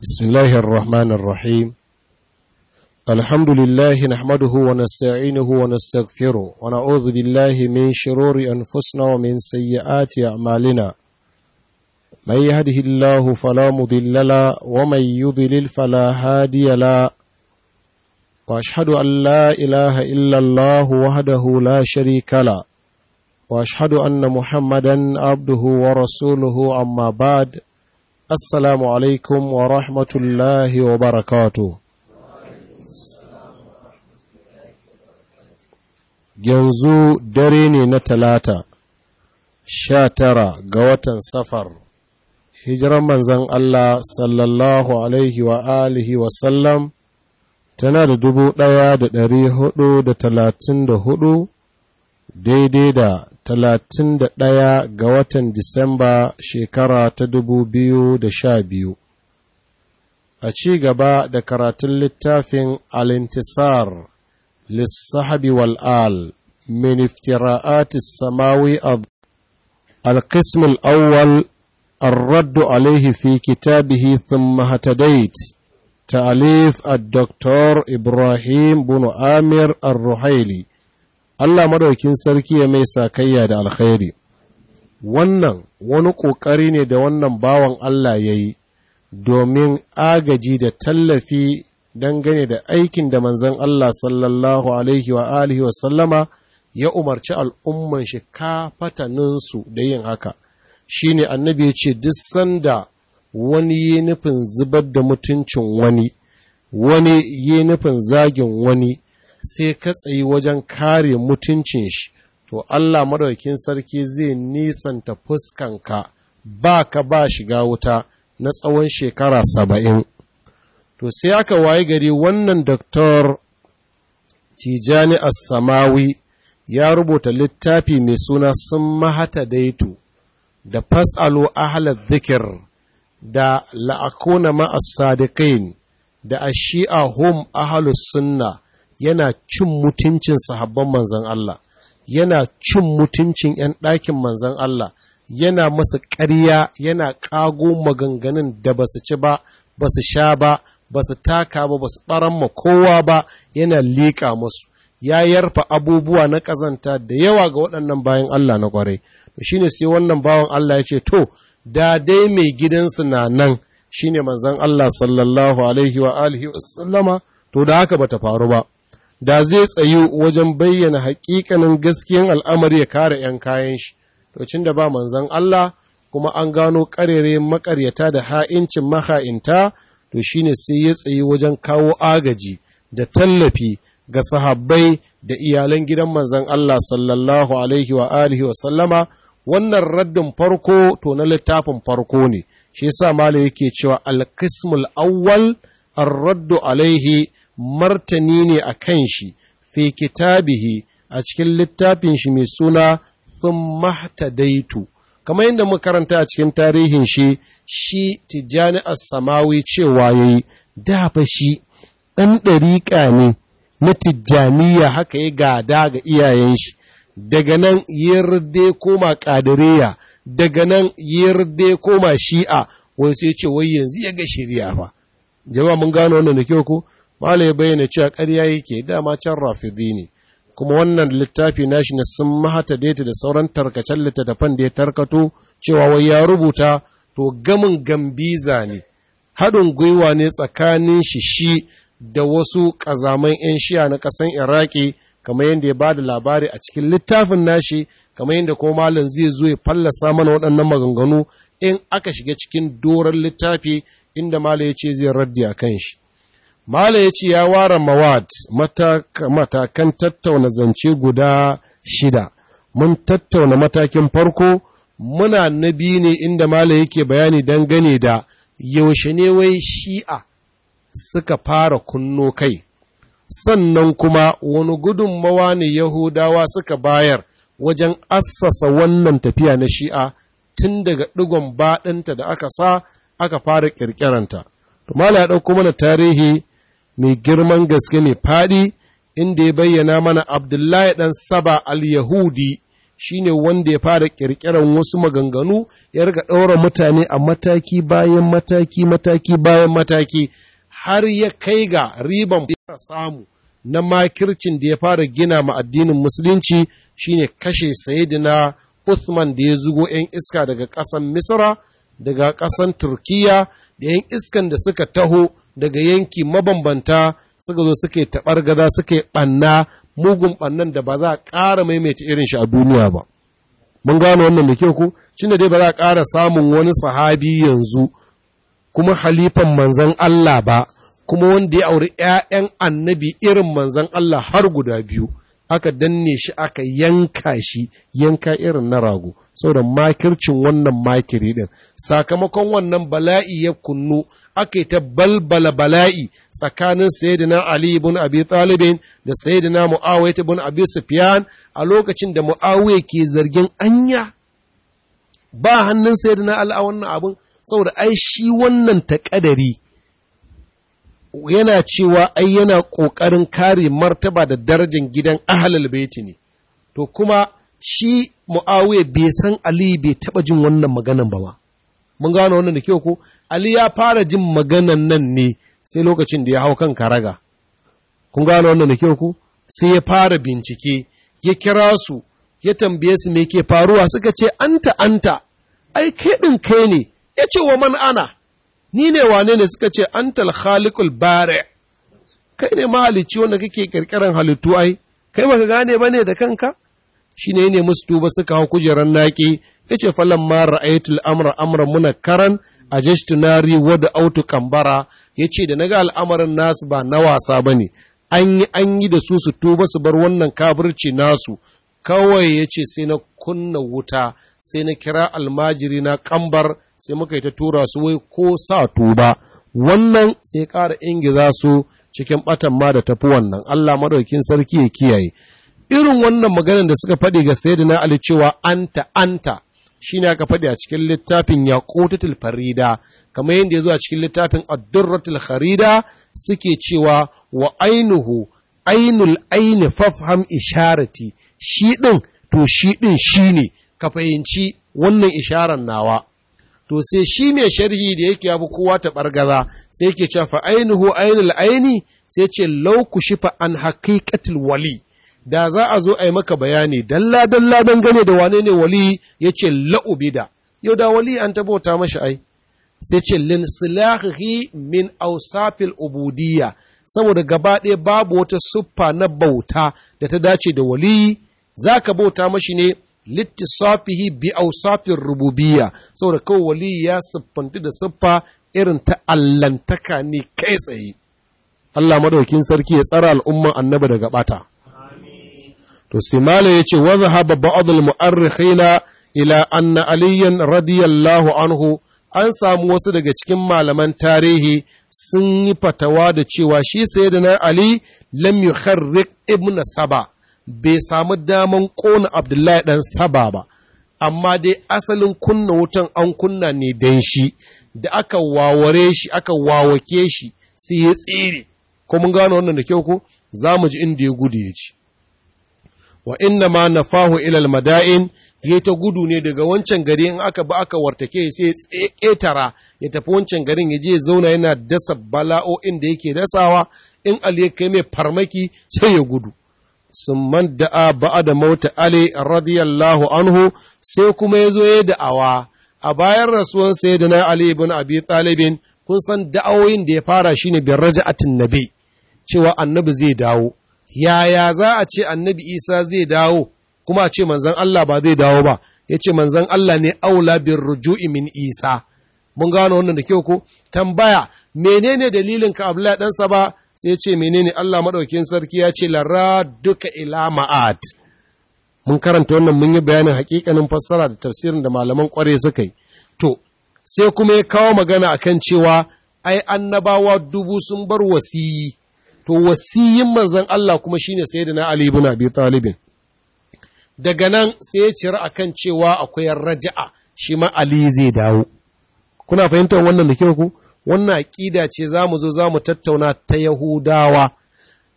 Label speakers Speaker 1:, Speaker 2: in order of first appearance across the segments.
Speaker 1: بسم الله الرحمن الرحيم الحمد لله نحمده ونستعينه ونستغفره ونعوذ بالله من شرور أنفسنا ومن سيئات أعمالنا من يهده الله فلا مضل له ومن يضلل فلا هادي له وأشهد أن لا إله إلا الله وحده لا شريك له وأشهد أن محمدا عبده ورسوله أما بعد Assalamu alaikum wa rahmatullahi wa barakatu. Yanzu dare ne na talata, sha tara ga watan safar, hijiran manzan Allah sallallahu alaihi wa alihi wa sallam tana da dubu ɗaya da ɗari hudu da talatin da hudu daidai da talatin da ɗaya ga watan Disamba shekara ta dubu biyu da sha biyu. A ci gaba da karatun littafin Alintisar, Lissahabi wal'al, min iftira'atis samawi القسم الأول الرد عليه في كتابه ثم هتديت تأليف الدكتور إبراهيم بن آمر الرحيلي Allah madaukin sarki ya mai sakayya da alkhairi wannan wani ƙoƙari ne da wannan bawan Allah ya yi domin agaji da tallafi dangane da aikin da manzon Allah sallallahu alaihi wa alihi wa sallama ya umarci al'umman shi kafataninsu da yin haka shine annabi ya ce duk sanda wani yi nufin zubar da mutuncin wani wani yi nufin zagin wani sai ka tsayi wajen kare mutuncin shi, to Allah madaukin sarki zai nisanta fuskanka ba ka ba shiga wuta na tsawon shekara saba'in. To sai aka waye gari wannan Doktor Tijani As-Samawi ya rubuta littafi mai suna sun mahata daitu da fas'alu ahalar zikir da la'akuna ma'as sadiqin da ashi'a hum ahalus sunna yana cin mutuncin sahabban manzan Allah, yana cin mutuncin ‘yan ɗakin manzan Allah, yana masa ƙarya, yana ƙago maganganun da ba su ci ba, ba su sha ba, ba su taka ba, ba su ɓaran ma kowa ba, yana liƙa musu. Ya yarfa abubuwa na ƙazanta da yawa ga waɗannan bayan Allah na ƙwarai. To shi ne sai wannan bawan Allah ya ce, To, da dai mai gidansu na nan, shi ne manzan Allah sallallahu alaihi wa alihi wa sallama, to da haka bata faru ba. da zai tsayu wajen bayyana hakikanin gaskiyan al'amari ya kare ‘yan kayan shi, to cin da ba manzan Allah kuma an gano ƙarere makaryata da ha'incin maha'inta, to shi ne sai ya tsayi wajen kawo agaji da tallafi ga sahabbai da iyalan gidan manzan Allah sallallahu alaihi wa alihi wa sallama, wannan raddin farko to na littafin farko ne, shi yasa Malam yake cewa alkismul awwal ar-raddu alaihi martani ne a kan shi fi kitabihi a cikin littafin shi mai suna sun mahtadaitu kamar yadda muka karanta a cikin tarihin shi shi tijjani as-samawi cewa yayi da fa shi ɗan ɗariƙa ne na tijjaniya haka ya gada ga iyayen shi daga nan yarde koma ƙadiriya daga nan yarde koma shi'a wai sai ce wai yanzu ya ga shari'a fa jama'a mun gano wannan da kyau ko Malai bayyana cewa ƙarya yake dama can rafidi ne, kuma wannan littafi nashi na sun mahata daita da sauran tarkacen littattafan da ya tarkato cewa wai ya rubuta to gamin gambiza ne, haɗin gwiwa ne tsakanin shi shi da wasu ƙazaman 'yan shiya na ƙasan Iraki, kamar yadda ya ba da labari a cikin littafin nashi, kamar yadda kuma malam zai zo ya fallasa mana waɗannan maganganu in aka shiga cikin doron littafi inda malam ya ce zai raddi a kan shi. Mala ya ce ya ware mawad matakan tattauna zance guda shida, mun tattauna matakin farko muna na biyu ne inda Mala yake bayani dangane da yaushe ne wai shi'a suka fara kunno kai, sannan kuma wani gudunmawa ne Yahudawa suka bayar wajen assasa wannan tafiya na shi'a tun daga ɗigon baɗinta da aka sa aka fara ƙirƙiranta. Mala ya ɗauko mana tarihi mai girman gaske mai faɗi inda ya bayyana mana Abdullahi ɗan Saba al-Yahudi shine wanda ya fara ƙirƙiran wasu maganganu ya riga ɗaura mutane a mataki bayan mataki mataki bayan mataki har ya kai ga riban fara samu na makircin da ya fara gina ma addinin musulunci shine kashe sayidina Uthman da ya zugo 'yan iska daga ƙasan Misra daga ƙasan Turkiya da 'yan iskan da suka taho daga yanki mabambanta suka zo suka yi taɓargaza suka yi ɓanna mugun ɓannan da ba za a ƙara maimaita irin shi a duniya ba. Mun gano wannan da kyau ku, shi dai ba za a ƙara samun wani sahabi yanzu kuma halifan manzan Allah ba, kuma wanda ya auri ‘ya'yan annabi irin manzan Allah har guda biyu, aka danne shi aka yanka shi yanka irin na rago, saboda makircin wannan makiri ɗin, sakamakon wannan bala'i ya kunnu aka yi ta balbala bala'i tsakanin Sayyidina Ali ibn Abi Talibin da Sayyidina Muawiya ibn Abi Sufyan a lokacin da Muawiya ke zargin anya ba hannun Sayyidina Ali a wannan abun saboda ai shi wannan taƙadari yana cewa ai yana ƙoƙarin kare martaba da darajar gidan ahlul baiti ne to kuma shi Muawiya bai san Ali bai taɓa jin wannan maganan ba ma mun gano wannan da kyau ko Ali ya fara jin maganan nan ne sai lokacin da ya hau kan karaga. Kun gano wannan da kyau ku? Sai ya fara bincike, ya kira su, ya tambaye su me ke faruwa suka ce, Anta, anta, ai, kai ɗin kai ne, ya ce wa man ana, ni ne wane ne suka ce, Antal khaliqul bare, kai ne mahalicci wanda kake ƙirƙirar halittu ai, kai baka gane ba ne da kanka? Shi ne ne musu tuba suka hau kujerar naƙi, ya ce falan ma ra'aytul amra amra muna karan a nari wadda autu kambara ya ce da na ga al'amarin nasu ba na wasa ba ne an yi an yi da su su tuba su bar wannan kabirci nasu kawai ya ce sai na kunna wuta sai na kira almajiri na kambar sai muka yi ta tura su wai ko sa tuba wannan sai ƙara ingiza su cikin ɓatan ma da tafi wannan Allah madaukin sarki ya kiyaye irin wannan maganar da suka faɗi ga sayyidina Ali cewa anta anta shi ne aka faɗi a cikin littafin yaƙutatul farida kamar yadda ya zo a cikin littafin addurratul kharida suke cewa wa ainuhu ainul aini fafham isharati shi ɗin to shi ɗin shi ne ka fahimci wannan isharar nawa to sai shi mai sharhi da yake yabi kowa ta ɓargaza sai yake cewa fa ainuhu ainul aini sai ce lau ku shifa an haqiqatul wali da za a zo a yi maka bayani dalla dalla don gane da wane ne wali ya ce la'ubida yau da wali an tabauta mashi ai sai ce lin silahi min ausafil ubudiyya saboda gaba ɗaya babu wata siffa na bauta da ta dace da wali za ka bauta mashi ne littisafihi bi ausafin rububiyya saboda kawai wali ya siffanti da siffa irin ta allantaka ne kai tsaye Allah madaukin sarki ya tsara al'umman annabi daga bata. to sai mala ya ce waza haba ba'adul mu'arrikhina ila anna aliyan radiyallahu anhu an samu wasu daga cikin malaman tarihi sun yi fatawa da cewa shi sayyidina ali lam yukharriq ibn saba bai samu daman kona abdullahi dan saba ba amma dai asalin kunna wutan an kunna ne dan shi da aka waware shi aka wawake shi sai ya tsere ko mun gano wannan da kyau ko za mu ji inda ya gudu ya ci wa inna ma nafahu ilal mada'in ya ta gudu ne daga wancan gari in aka ba aka wartake sai ya ƙetara ya tafi wancan garin ya je ya zauna yana dasa bala'o'in da yake dasawa in Ali ya kai mai farmaki sai ya gudu sun man da'a ba'a da mauta Ali radiyallahu anhu sai kuma ya zo ya da'awa a bayan rasuwan sayyidina Ali ibn Abi Talibin kun san da'awoyin da ya fara shine bin raja'atin nabi cewa annabi zai dawo yaya za a ce annabi isa zai dawo kuma a ce manzan Allah ba zai dawo ba ya ce manzan Allah ne aula bin ruju'i min isa mun gano wannan da kyau ko tambaya menene dalilin ka abla ɗansa ba sai ya ce menene Allah maɗaukin sarki ya ce lara duka ila ma'ad mun karanta wannan mun yi bayanin hakikanin fassara da tafsirin da malaman kware suka yi to sai kuma ya kawo magana akan cewa ai annabawa dubu sun bar wasiyi to wasiyin manzon Allah kuma shine sayyidina Ali ibn Abi Talib daga nan sai ya cira akan cewa akwai raja'a shi ma Ali zai dawo kuna fahimtar wannan da kyau ku wannan aqida ce zamu zo zamu tattauna ta Yahudawa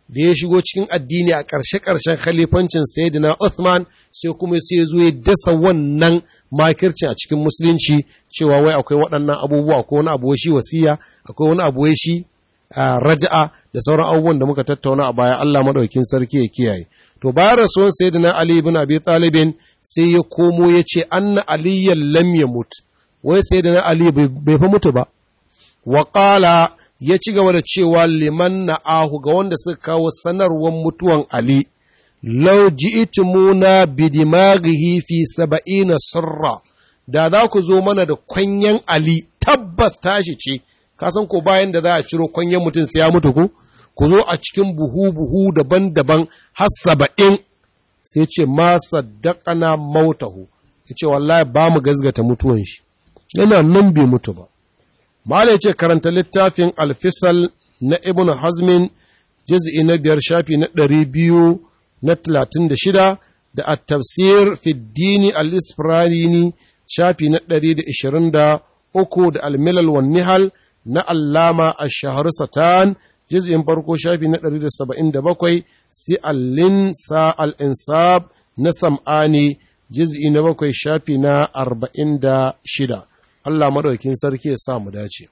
Speaker 1: da ya shigo cikin addini a ƙarshe-ƙarshen khalifancin Sayyidina Uthman sai kuma sai ya zo ya dasa wannan makircin a cikin musulunci cewa wai akwai waɗannan abubuwa akwai wani abu shi wasiya akwai wani abu shi raja'a da sauran abubuwan da muka tattauna a baya Allah madaukakin sarki ya kiyaye to bayan rasuwan Sayyidina Ali ibn Abi Talib sai ya komo ya ce anna aliyyan lam yamut wai Sayyidina Ali bai fa mutu ba wa qala ya ci gaba da cewa liman na'ahu ga wanda suka kawo sanarwar mutuwan Ali, lau ji'itumuna bidimaghihi fi saba'ina sirra, da za ku zo mana da kwanyen Ali tabbas tashi ce, kasan ko bayan da za a ciro kwanyen mutum sai ya mutu ku? Ku zo a cikin buhu-buhu daban-daban har saba'in, sai ce ma saddaqana mautahu, ya ce wallahi ba mu gazgata mutuwan shi, yana nan bai mutu ba. Malai ce karanta littafin alfisal na Ibn Hazmin juz'i na biyar shafi na ɗari biyu na talatin da shida da a tafsir fiddini al-isfirani shafi na ɗari da ishirin da uku da almilal wan nihal na allama a shahar satan juz'in farko shafi na ɗari da saba'in da bakwai si allin sa al-insab na sam'ani juz'i na bakwai shafi na arba'in da shida Allah maɗaukin sarki ya sa mu dace.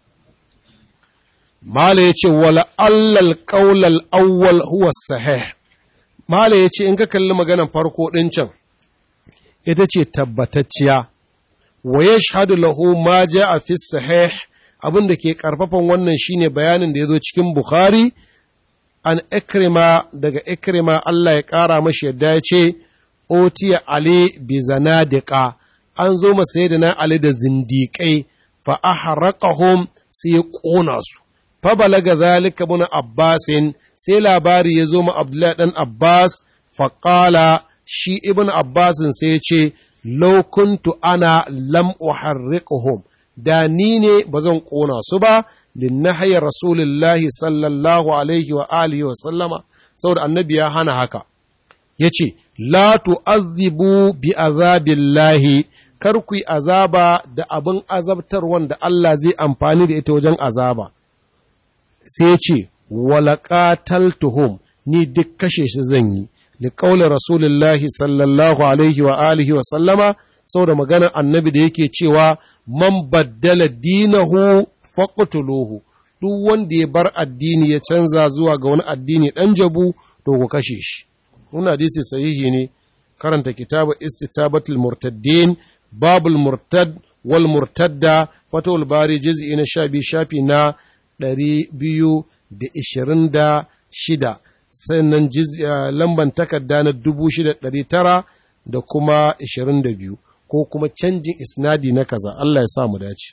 Speaker 1: Mala ya ce, wala allal ƙaulal awwal huwa sahih. Mala ya ce, in ka kalli maganan farko ɗin can, ita ce tabbatacciya, wa ya shahadu lahu ma ja a fi sahih abin da ke ƙarfafan wannan shine bayanin da ya zo cikin Bukhari, an ikrima daga ikrima Allah ya ƙara mashi yadda ya ce, Otiya Ali bi zanadiqa an zo masa da na Ali da zindiƙai fa ahraqahum sai ya ƙona su fa balaga zalika ibn Abbasin sai labari ya zo ma Abdullahi dan Abbas fa qala shi ibn Abbasin sai ya ce law kuntu ana lam uharriquhum da ni ne ba zan ƙona su ba linnahyi rasulillahi sallallahu alaihi wa alihi wa sallama saboda annabi ya hana haka yace la tu'azzibu bi azabillahi kar ku yi azaba da abin azabtar wanda Allah zai amfani da ita wajen azaba. Sai ce, walaƙataltuhum ni duk kashe shi zan yi, li ƙaula Rasulullahi sallallahu alaihi wa alihi wa sallama, saboda maganar annabi da yake cewa, man baddala dinahu faqtuluhu duk wanda ya bar addini ya canza zuwa ga wani addini ɗan jabu, to ku kashe shi. Wannan hadisi sahihi ne, karanta kitabu istitabatul murtaddin babul murtad wal murtadda fatawul bari juz'i na sha biyu shafi na ɗari biyu da ishirin da shida sannan lamban takarda na dubu shida ɗari tara da kuma ishirin da biyu ko kuma canjin isnadi na kaza Allah ya sa mu dace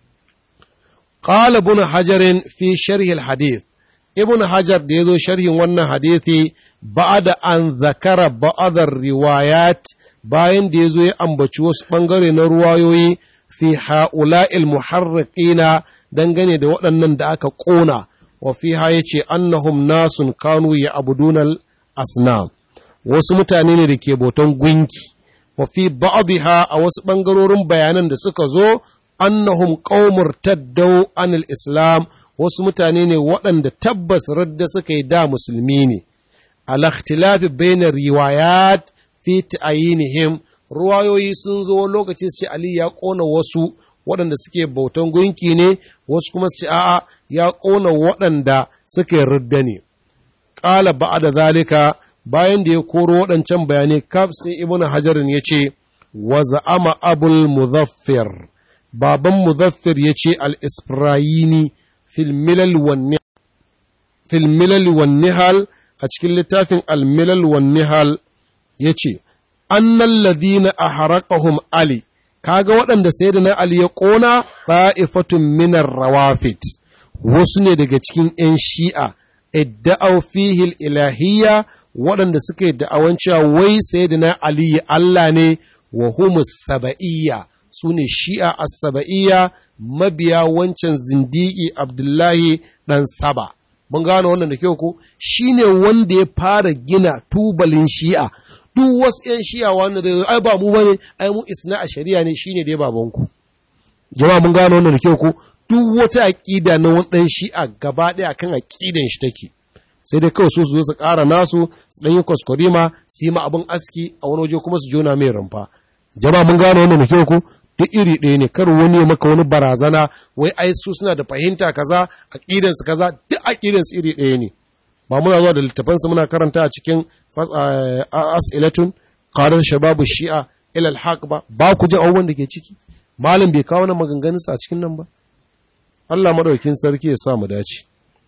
Speaker 1: qala ibn hajarin fi sharhi hadith ibn hajar da yazo sharhin wannan hadithi ba'da an zakara ba'adar riwayat bayan da ya zo ya ambaci wasu ɓangare na ruwayoyi fi ha'ula'il muharriqina dangane da waɗannan da aka ƙona wa fi ha ya ce annahum nasun kanu ya abudunal asnam wasu mutane ne da ke boton gunki wa fi ba'dha a wasu ɓangarorin bayanan da suka zo annahum qaumur taddau anil islam wasu mutane ne waɗanda tabbas radda suka yi da musulmi ne al ikhtilafi bainar riwayat fi ta'ayinihim ruwayoyi sun zo lokaci su ce Ali ya ƙona wasu waɗanda suke bautan gunki ne wasu kuma su ce a'a ya ƙona waɗanda suke ridda ne ƙala ba'a da zalika bayan da ya koro waɗancan bayanai kaf sai ibnu hajarin ya ce wa za'ama abul muzaffir baban muzaffir ya ce al-isfirayini fil milal wan nihal a cikin littafin al-milal wan nihal ya ce, Annan ladina a haraƙahum Ali, kaga waɗanda sai da na Ali ya ƙona ɗa'ifatun minar rawafit, wasu ne daga cikin ’yan shi'a, idda'au fihil ilahiyya waɗanda suka yi da'awan cewa wai sai da na Ali Allah ne wa humus saba'iyya, su ne shi'a a saba'iyya mabiya wancan zindiki Abdullahi ɗan Saba. Mun gano wannan da kyau ko? Shi ne wanda ya fara gina tubalin shi'a. duk wasu ‘yan shiya wanda zai zo, ai ba mu ba ne, ai mu isna a shari'a ne shine dai babanku. Jama'a mun gano wannan da kyau ko duk wata aƙida na wani ɗan shi'a gaba ɗaya kan aƙidan shi take. sai dai kawai su su zo su ƙara nasu su ɗan yi kwaskwarima su yi ma abin aski a wani waje kuma su jona mai rumfa jama'a mun gane wannan da kyau ku duk iri ɗaya ne kar wani ya maka wani barazana wai ai su suna da fahimta kaza aqidan su kaza duk aqidan su iri ɗaya ne ba muna zuwa da littafan su muna karanta a cikin as'ilatun qadar shababu shi'a ila al ba ba ku ji abubuwan da ke ciki malam bai kawo na maganganun a cikin nan ba Allah madaukin sarki ya sa mu dace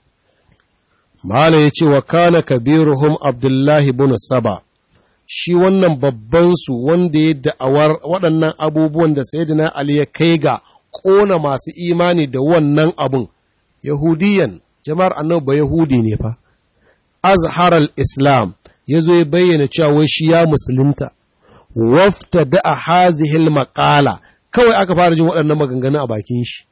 Speaker 1: Mala ya ce wa kana kabiruhum Abdullahi bin Saba, shi wannan babbansu wanda ya da'awar waɗannan abubuwan da Sayyidina Ali ya kai ga ƙona masu imani da wannan abun, Yahudiyan, jama'ar annabi ba Yahudi ne fa, Azhar al-Islam ya zo ya bayyana cewa wai shi ya musulunta, wafta da a hazihil maƙala, kawai aka fara jin waɗannan maganganu a bakin shi.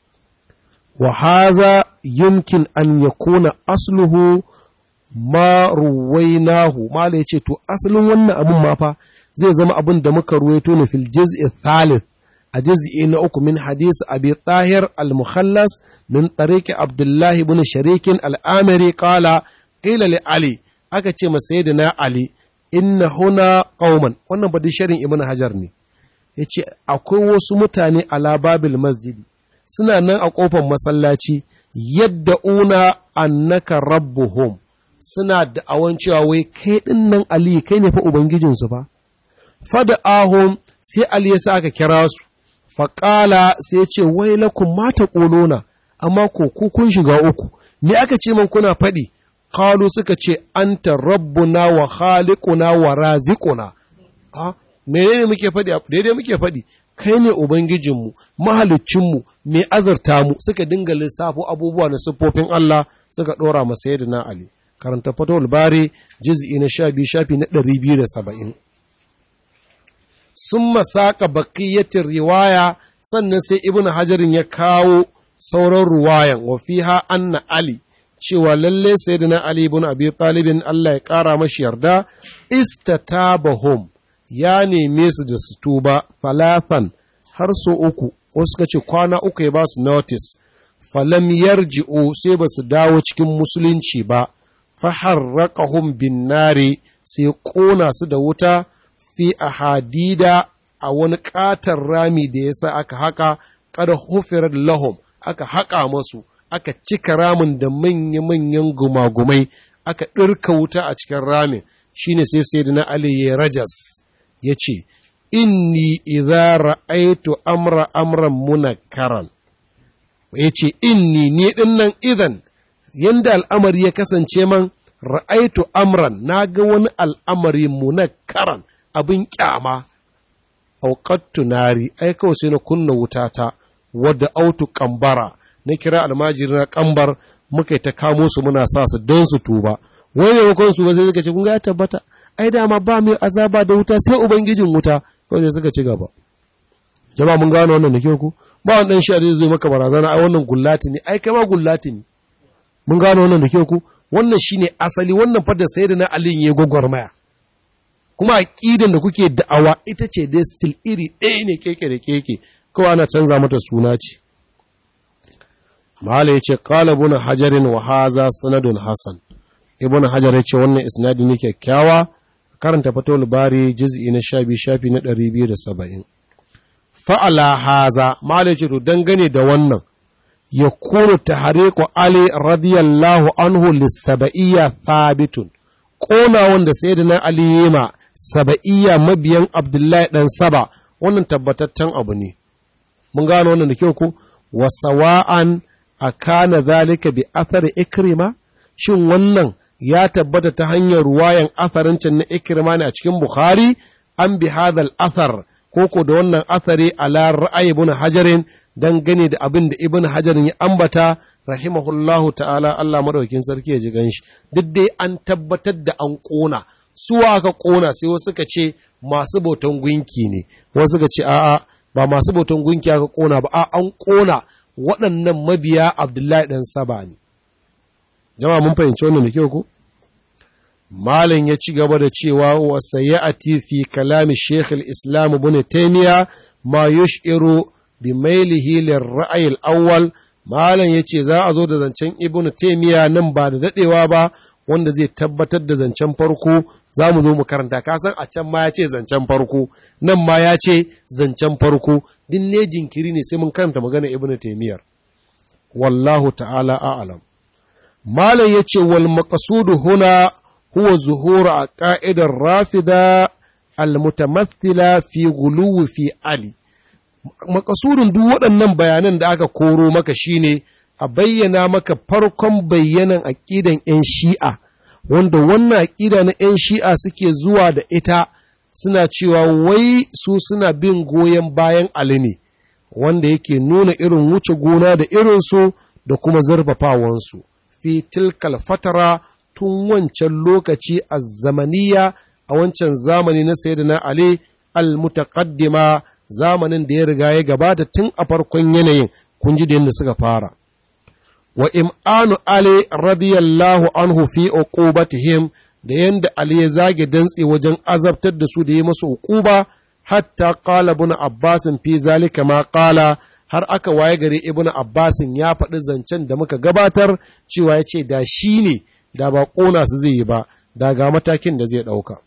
Speaker 1: Wa haza yumkin an ya kona asluhu ma ruwainahu mala yace to asalin wannan abun ma fa zai zama abin da muka ruwaito ne fil juz'i thalith a juz'i na uku min hadisi abi tahir al mukhallas min tariqi abdullah ibn sharik al amiri qala qila li ali aka ce ma sayyidina ali inna huna qauman wannan ba sharin ibn hajar ne yace akwai wasu mutane ala babil masjidi suna nan a kofar masallaci yadda una annaka rabbuhum suna da'awan cewa wai kai din nan Ali kai ne fa ubangijinsu fa fada ahum sai Ali ya sa aka kira su faƙala sai ya ce wai lakum mata ƙolona amma ko ku kun shiga uku me aka ce man kuna faɗi qalu suka ce anta rabbuna wa khaliquna wa raziquna a menene muke faɗi daidai muke faɗi kai ne Ubangijinmu, mahalicinmu, mai azarta mu suka dinga lissafo abubuwa na siffofin Allah suka ɗora masa yadda na Ali. Karanta fatowar bari jiz'i na sha biyu shafi na ɗari biyu da saba'in. Sun masaka bakiyyatin riwaya sannan sai Ibn Hajarin ya kawo sauran ruwayan wa fiha anna Ali cewa lalle sayyidina Ali ibn Abi Talibin Allah ya ƙara mashi yarda istatabahum ya neme su da su tuba falafan har so uku wasu suka ce kwana uku ya ba su notice falam yarji'u sai ba su dawo cikin musulunci ba faharraqahum bin nari sai ƙona su da wuta fi ahadida a wani ƙatar rami da ya sa aka haka kada hufirar lahum aka haƙa masu aka cika ramin da manya-manyan gumagumai aka ɗirka wuta a cikin ramin shine sai sai na Ali ya rajas ya ce, Inni idza ra'aitu amra amran munakaran ya ce, Inni ni ɗin nan idan, yanda al'amari ya kasance man ra'aitu amran, na ga wani al'amari munakaran abin ƙyama, auƙattu nari, ai kawai sai na kunna wutata, wadda autu ƙambara, na kira almajiri na ƙambar, muka ta kamo su muna sa su don su tuba. Wani ne su ba sai suka ce, kun ga ya tabbata, ai dama ba mai azaba da wuta sai ubangijin wuta kawai sai suka ci gaba jama'a mun gano wannan da ke ku ba wani dan shi'a zai zo maka barazana ai wannan gullati ne ai kai ma gullati ne mun gano wannan da ke ku wannan shine asali wannan fa da sayyidina Ali ya gwagwarmaya kuma aqidan da kuke da'awa ita ce dai still iri ɗaya ne keke da keke kawai ana canza mata suna ce Mala ya ce, Kala ibn Hajarin wa haza sanadun Hassan, Ibn Hajar ya ce wannan isnadi ne kyakkyawa, karanta fatowar bari juz'i na sha biyu shafi na ɗari biyu da saba'in. Fa'ala haza, Mala ce to dangane da wannan, ya kuru ta hariku Ali radiyallahu anhu lissaba'iyya thabitun, ƙona wanda sai da na Ali yema saba'iyya mabiyan Abdullahi ɗan Saba, wannan tabbataccen abu ne. Mun gano wannan da kyau ku, wa sawa'an a kana zalika bi athari ikrima shin wannan ya tabbata ta hanyar ruwayan atharin can na ikrima ne a cikin bukhari an bi hadal athar koko da wannan athari ala ra'ayi ibn hajarin dan gane da abin da ibn hajarin ya ambata rahimahullahu ta'ala Allah madaukakin sarki ya ji ganshi duk dai an tabbatar da an kona su aka kona sai wasu suka ce masu bautan gunki ne wasu suka ce a'a ba masu bautan gunki aka kona ba a an kona waɗannan mabiya Abdullahi ɗan Saba ne. Jama'a mun fahimci wannan da kyau ko? Malam ya ci gaba da cewa wa sayyati fi kalami Sheikh al-Islam Ibn Taymiya ma yush'iru bi mailihi lir-ra'y al-awwal Malam yace za a zo da zancen Ibn Taymiya nan ba da dadewa ba wanda zai tabbatar da zancen farko za mu zo mu karanta kasan a can ma ya ce zancen farko nan ma ya ce zancen farko din ne jinkiri ne sai mun karanta magana ibn taimiyar wallahu ta'ala a'lam malam ya ce wal maqsudu huna huwa zuhuru a ka'idar rafida al-mutamathila fi guluwi fi ali makasudin duk waɗannan bayanan da aka koro maka shine a bayyana maka farkon bayyanan aƙidan 'yan shi'a wanda wannan aƙida na 'yan shi'a suke zuwa da ita suna cewa wai su suna bin goyon bayan Ali ne wanda yake nuna irin wuce gona da irinsu da kuma zarfafawansu fi tilkal fatara tun wancan lokaci a zamaniya a wancan zamani na sayyidina Ali al-mutaqaddima zamanin da ya riga ya gabata tun a farkon yanayin kun ji da yadda suka fara wa im'anu ali radiyallahu anhu fi uqubatihim da yanda ali ya zage dantse wajen azabtar da su da yi masu uquba hatta qala ibn abbas fi zalika ma qala har aka waye gare ibn abbas ya faɗi zancen da muka gabatar cewa ya ce da shi ne da ba ƙona su zai yi ba da ga matakin da zai ɗauka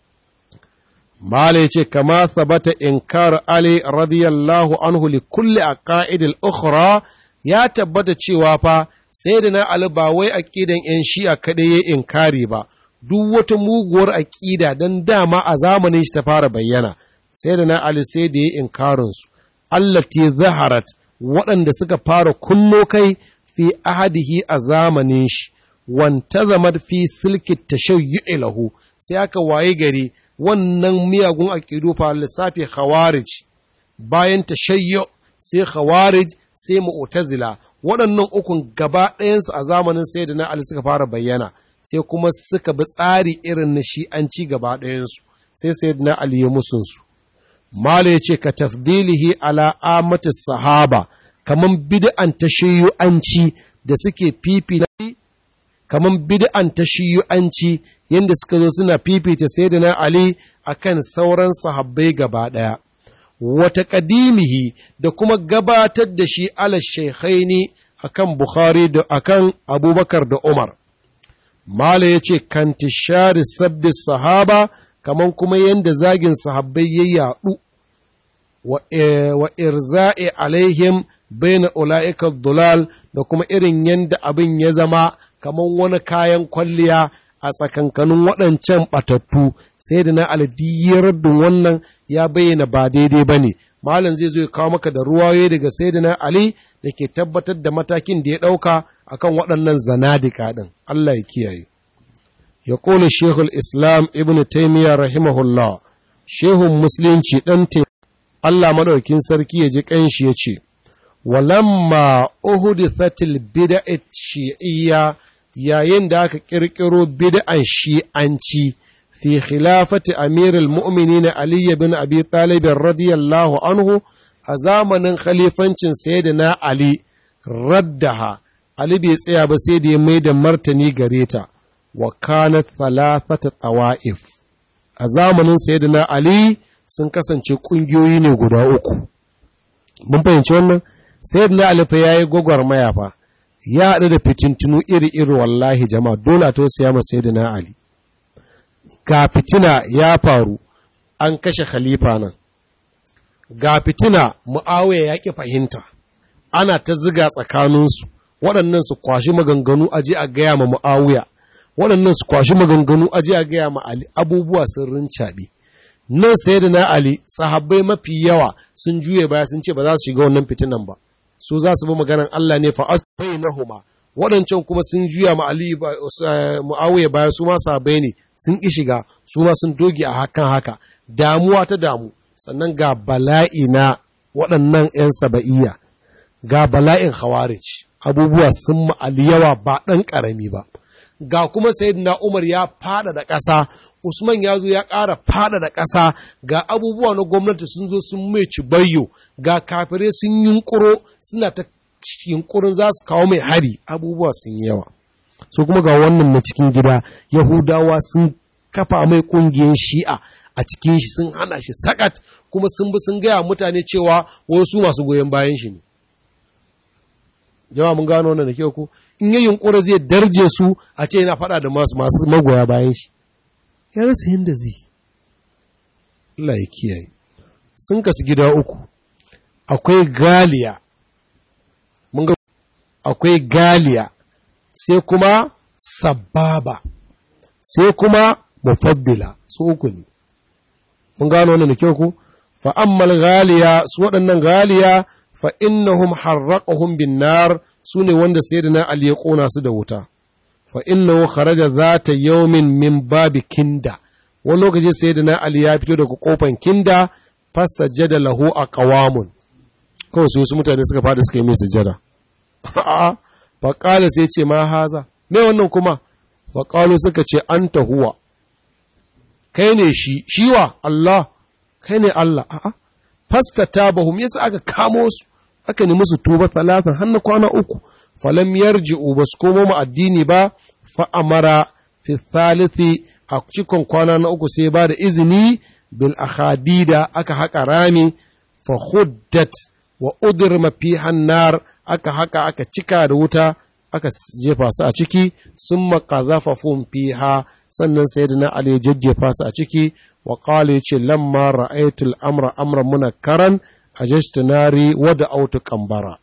Speaker 1: Mala ce, kama sabata inkar Ali radiyallahu anhu li kulli a ƙa'idil ukhra ya tabbata cewa fa sai da na Ali ba wai aƙidan ‘yan shi'a kaɗai ya inkari ba, duk wata muguwar aƙida don dama a zamanin shi ta fara bayyana, sai da na Ali sai da ya inkarinsu. Allah te zaharat waɗanda suka fara kullo kai fi ahadihi a zamanin shi, wanta zamar fi silki tashayyu'i lahu, sai aka waye gari wannan miyagun aƙidu fa lissafi khawarij bayan tashayyu sai khawarij sai mu'tazila waɗannan ukun gaba ɗayansu a zamanin sayyidina Ali suka fara bayyana sai kuma suka bi tsari irin na shi'anci gaba ɗayansu sai sayyidina Ali ya musun su mala yace ka tafdilihi ala amatis sahaba kaman bid'an tashayyu'anci da suke fifi kamar bid'an ta shiyu'anci yadda suka zo suna fifita sayyidina Ali akan sauran sahabbai gaba ɗaya. Wata ƙadimihi da kuma gabatar da shi ala shaikhaini akan Bukhari da akan Abubakar da Umar. Mala ya ce, Kantishari sabbi sahaba, kamar kuma yadda zagin sahabbai ya yaɗu, wa irza'i alaihim baina ula'ikar dulal da kuma irin yadda abin ya zama kamar wani kayan kwalliya a tsakankanin waɗancan ɓatattu sai da na aladiyar da wannan ya bayyana ba daidai ba ne malam zai zo ya kawo maka da ruwaye daga sai da na ali da ke tabbatar da matakin da ya ɗauka akan waɗannan zanadika ɗin allah ya kiyaye ya ƙone shehul islam ibn taimiyya rahimahullah shehun musulunci ɗan allah maɗaukin sarki ya ji ƙanshi ya ce walamma uhudithatil bid'at shi'iyya yayin da aka kirkiro bid'an shi'anci fi khilafati amirul mu'minin Ali bin Abi Talib radiyallahu anhu a zamanin khalifancin sayyidina Ali raddaha Ali bai tsaya ba sai da ya mai da martani gare ta wa kanat thalathata tawa'if a zamanin sayyidina Ali sun kasance kungiyoyi ne guda uku mun fahimci wannan sayyidina Ali fa yayi gwagwarmaya fa ya haɗu da fitintunu iri-iri wallahi jama'a dole a tausaya ma sayyidina Ali ga fitina ya faru an kashe khalifa nan ga fitina mu'awiya ya ƙi fahimta ana ta ziga tsakaninsu waɗannan su kwashi maganganu aje a gaya ma mu'awiya waɗannan su kwashi maganganu aje a gaya ma Ali abubuwa sun rincaɓe nan sayyidina Ali sahabbai mafi yawa sun juye baya sun ce ba za su shiga wannan fitinan ba su za su bi maganan Allah ne fa asbainahuma waɗancan kuma sun juya ma Ali Muawiya baya su ma sahabbai ne sun ki shiga su ma sun doge a hakan haka damuwa ta damu sannan ga bala'i na waɗannan 'yan saba'iyya ga bala'in khawarij abubuwa sun ma'ali yawa ba ɗan ƙarami ba ga kuma sayyidina Umar ya fada da ƙasa Usman ya zo ya ƙara fada da ƙasa ga abubuwa na gwamnati sun zo sun mai cibayyo ga kafirai sun yunkuro suna ta yunkurin za su kawo mai hari abubuwa sun yi yawa so kuma ga wannan na cikin gida yahudawa sun kafa mai ƙungiyar shi'a a cikin shi sun hana shi sakat kuma sun bi sun gaya mutane cewa wasu masu goyon bayan shi ne jama'a mun gano wannan da kyau ku in yi yunkura zai darje su a ce yana faɗa da masu masu magoya bayan shi ya rasa yadda zai Allah ya kiyaye sun kasu gida uku akwai galiya mun ga akwai galiya sai kuma sababa sai kuma mufaddila su uku ne mun gano wannan da kyau ku fa ammal galiya su waɗannan galiya fa innahum harraqahum bin nar su ne wanda sayyidina ali ya kona su da wuta fa innahu kharaja zata yawmin min babi kinda wani lokaci sayyidina ali ya fito daga kofan kinda fasajjada lahu aqwamun kawai su wasu mutane suka fada suka yi mai sujjada a'a fa qala sai ce ma haza me wannan kuma fa qalu suka ce anta huwa kai ne shi shiwa Allah kai ne Allah a'a fasta tabahum yasa aka kamo su aka nemi su tuba talatan har na kwana uku falam yarji'u bas komo mu addini ba fa amara fi thalithi a cikon kwana na uku sai ba da izini bil akhadida aka haƙa rami fa huddat wa udrima fi hannar aka haka aka cika da wuta aka jefa su a ciki sun maqazafa fum fiha sannan sayyidina ali jajjefa su a ciki wa qala yace lamma ra'aytu al-amra amran munakkaran ajashtu nari wa da'awtu qambara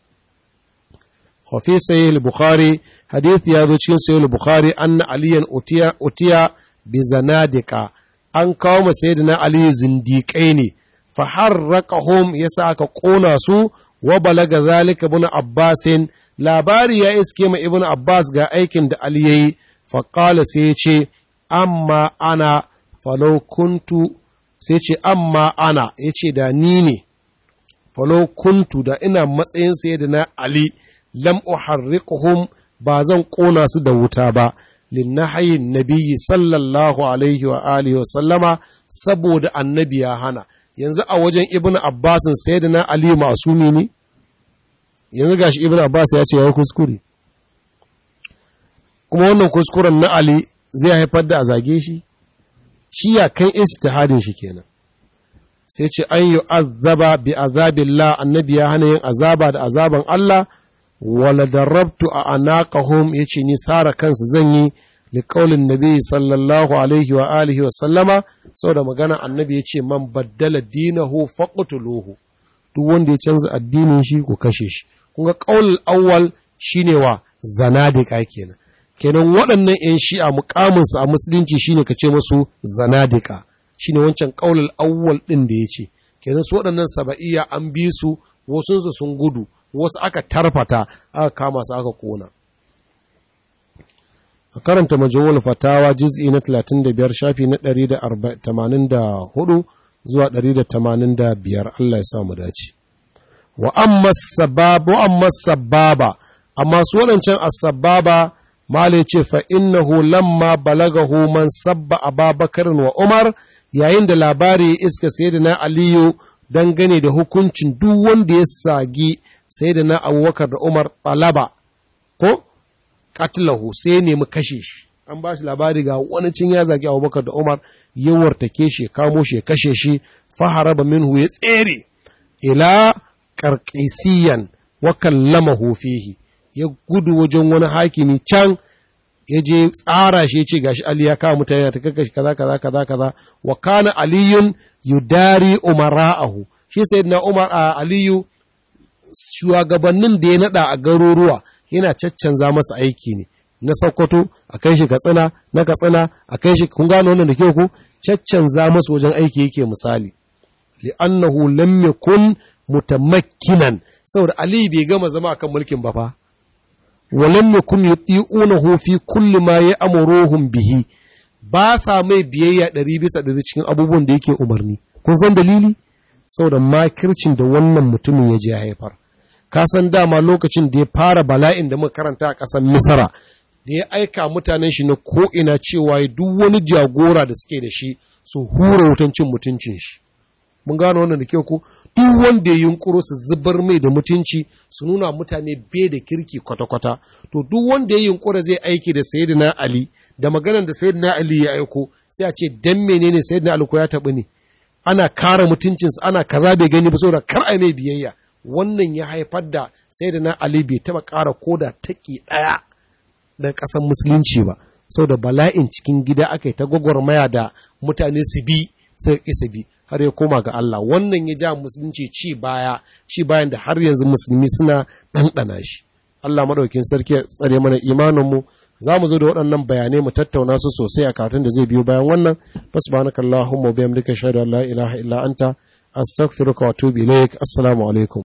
Speaker 1: wa fi sahih al-bukhari hadith ya zo cikin sahih al-bukhari anna aliyan utiya utiya bi zanadika an kawo ma sayyidina ali zindiƙai ne fa harraqahum yasa aka kona su wa balaga zalika ibn abbasin labari ya iske ma ibn abbas ga aikin da ali yayi fa qala sai ya ce amma ana falau kuntu sai ce amma ana ya ce da ni ne falau kuntu da ina matsayin sayyidina ali lam uharriquhum ba zan kona su da wuta ba linnahayin nabiyyi sallallahu alaihi wa alihi wa sallama saboda annabi ya hana yanzu a wajen ibn abbasin sayyidina ali masumi ne yanzu gashi ibn abbas ya ce ya kuskure kuma wannan kuskuren na ali zai haifar da a zage shi shi ya kan istihadin shi kenan sai ce an yi azaba bi azabillah annabi ya hana yin azaba da azaban Allah wala darabtu a anaqahum yace ni sara kansu zan yi li qaulin nabi sallallahu alaihi wa alihi wa sallama saboda magana annabi yace man baddala dinahu faqtuluhu duk wanda ya canza addinin shi ku kashe shi kun ga qaulul awwal shine wa zanadika kenan kenan waɗannan 'yan shi'a mukaminsu a musulunci shine ka ce musu zanadika shine wancan qaulul awwal ɗin da ya ce kenan su waɗannan saba'iyya an bi su wasunsu sun gudu wasu aka tarfata aka kama su aka kona a karanta majawul fatawa juz'i na 35 shafi na 184 zuwa 185 Allah ya sa mu dace wa amma sababa wa amma sababa amma su waɗancan as-sababa Malai ce fa innahu lamma balagahu man sabba Ababakar wa Umar yayin da labari ya iska sayyidina Aliyu dangane da hukuncin duk wanda ya sagi sayyidina Abubakar da Umar talaba ko katlahu sai ya nemi kashe shi an ba shi labari ga wani cin ya zagi Abubakar da Umar ya wartake shi ya kamo shi ya kashe shi faharaba minhu ya tsere ila qarqisiyan wa kallamahu fihi ya gudu wajen wani hakimi can ya je tsara shi ya ce gashi Ali ya kawo mutane ta kakkashi kaza kaza kaza kaza wa kana aliyun yudari umara'ahu shi sayyidina Umar a Aliyu shugabannin da ya nada a garuruwa yana caccanza masa aiki ne na Sokoto a kai shi Katsina na Katsina a kai shi kun gano wannan da ke ku caccanza masa wajen aiki yake misali li'annahu lam yakun mutamakkinan saboda Ali bai gama zama akan mulkin ba fa walam yakun yuti'unahu fi kulli ma ya'muruhum bihi ba sa mai biyayya ɗari bisa ɗari cikin abubuwan da yake umarni kun san dalili saboda makircin da wannan mutumin ya je haifar ka san dama lokacin da ya fara bala'in da muka karanta a ƙasar misra da ya aika mutanen shi na ko'ina cewa duk wani jagora da suke da shi su hura wutan cin mutuncin shi mun gano wannan da kyau ko duk wanda ya yunkuro su zubar mai da mutunci su nuna mutane bai da kirki kwata-kwata to duk wanda ya yunkura zai aiki da sayyidina ali da maganar da sayyidina ali ya aiko sai a ce dan menene sayyidina ali ko ya taɓa ne ana kare mutuncinsa ana kaza bai gani ba saboda kar a mai biyayya wannan ya haifar da sayyidina ali bai taɓa ƙara koda taki ɗaya daga ƙasar musulunci ba saboda bala'in cikin gida aka yi ta gwagwarmaya da mutane su bi sai ƙi su bi har ya koma ga Allah wannan ya ja musulunci ci baya ci bayan da har yanzu musulmi suna ɗanɗana shi Allah maɗaukin sarki ya tsare mana imaninmu za mu zo da waɗannan bayanai mu tattauna su sosai a karatun da zai biyo bayan wannan fasbanaka Allahumma biyamdika shahadu an la ilaha illa anta astaghfiruka wa atubu ilaik assalamu alaikum